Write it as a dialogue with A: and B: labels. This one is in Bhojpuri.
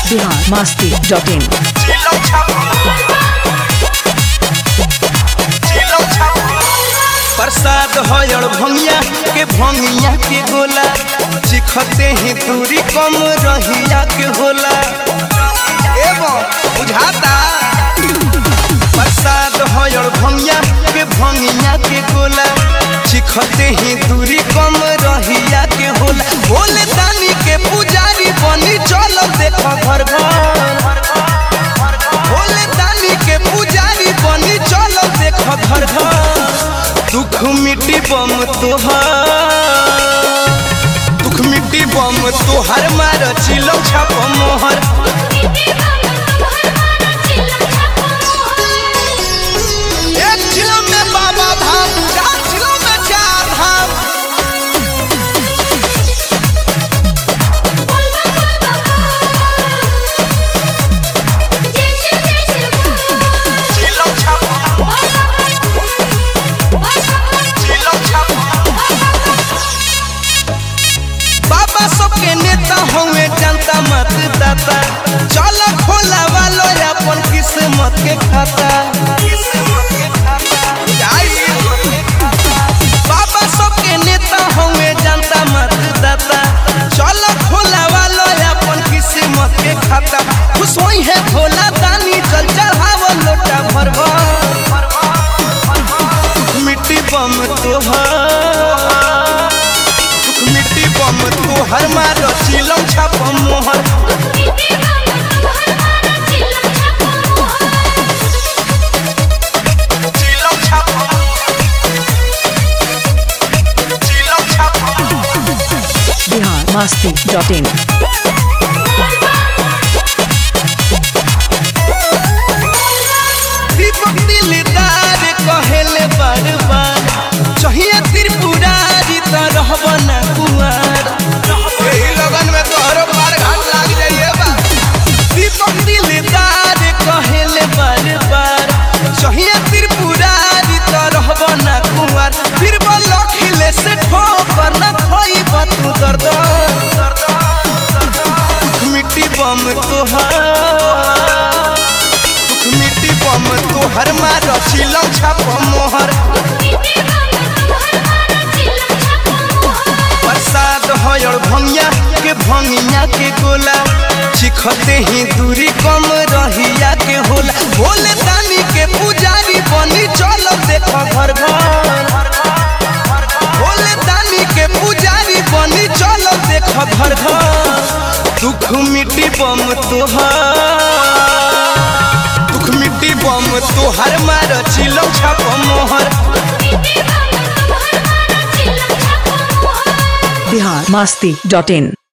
A: बिहार मस्ती डॉट इन
B: प्रसाद हयड़ भंगिया के भंगिया के गोला चिखते ही दूरी कम रहिया के होला एवं बुझाता प्रसाद हयड़ भंगिया के भंगिया के गोला चिखते ही दूरी कम रहिया के होला भोले दानी के पुजारी बनी चल देख घर घर भोले दानी के पुजारी बनी चल देख घर घर दुख मिट्टी बम तोहर दुख मिट्टी बम तोहर मार चिलो छाप मोहर एक चिलो में बाबा धाम चार चिलो में चार धाम चिलो छाप चिलो छाप बाबा सबके नेता होंगे जनता मतदाता चल खोला वालो अपन किस्मत के खाता जाई। बाबा सबके नेता होंगे जनता मतदाता चल खोला वालो अपन किस्मत के खाता खुश होई है भोला दानी जल चढ़ावो लोटा भर भर मिट्टी बम तोहर सुख मिट्टी बम तोहर मारो चिलम छाप मोहर चिलम छाप चिलम छाप
A: बिहार मस्ती डॉट इन
B: दीपक दिलदार कहेले बार बार चाहिए त्रिपुरारी तो रहब ना कुआर यही लगन में तोहरो पार घाट लाग जाइए बा दीपक दिलदार कहेले बार बार चाहिए त्रिपुरारी तो रहब ना कुआर फिर बोलो खिले से ठोकर ना खोई तू दर्द मिट्टी बम तोहार दुख मिट्टी बम तोहर मार चिलम छाप मोहर प्रसाद हयड़ भंगिया के भंगिया के गोला चिखते ही दूरी कम रहिया के होला भोले दानी के पुजारी बनी चल देख घर घर भोले दानी के पुजारी बनी चल देख घर घर दुख मिट्टी बम तोहर दुख मिट्टी बम तोहर मार चिलम छाप मोहर
A: बिहार मस्ती डॉट इन